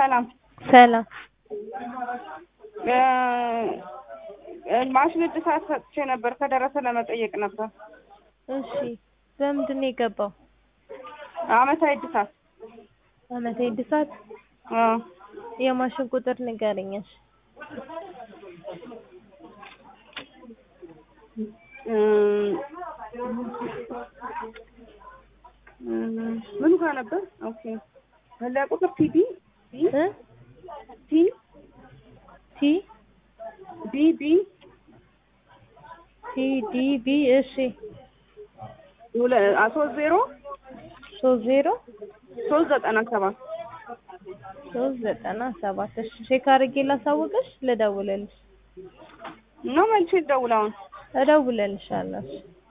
ሰላም ሰላም ማሽን እድሳት ሰጥቼ ነበር ከደረሰ ለመጠየቅ ነበር። እሺ በምንድን ነው የገባው? አመታዊ እድሳት አመታዊ እድሳት አዎ የማሽን ቁጥር ንገረኝ እሺ ምኑ ጋር ነበር? ኦኬ መለያ ቁጥር ቲቢ እ ቲ ቲ ቢ ቢ ቲ ዲ ቢ እሺ ሶስት ዜሮ ሶስት ዜሮ ሶስት ዘጠና ሰባት ሶስት ዘጠና ሰባት እሺ ቼክ አድርጌ ላሳውቅሽ ልደውልልሽ ነው መልሼ ልደውል አሁን እደውልልሻለሁ እሺ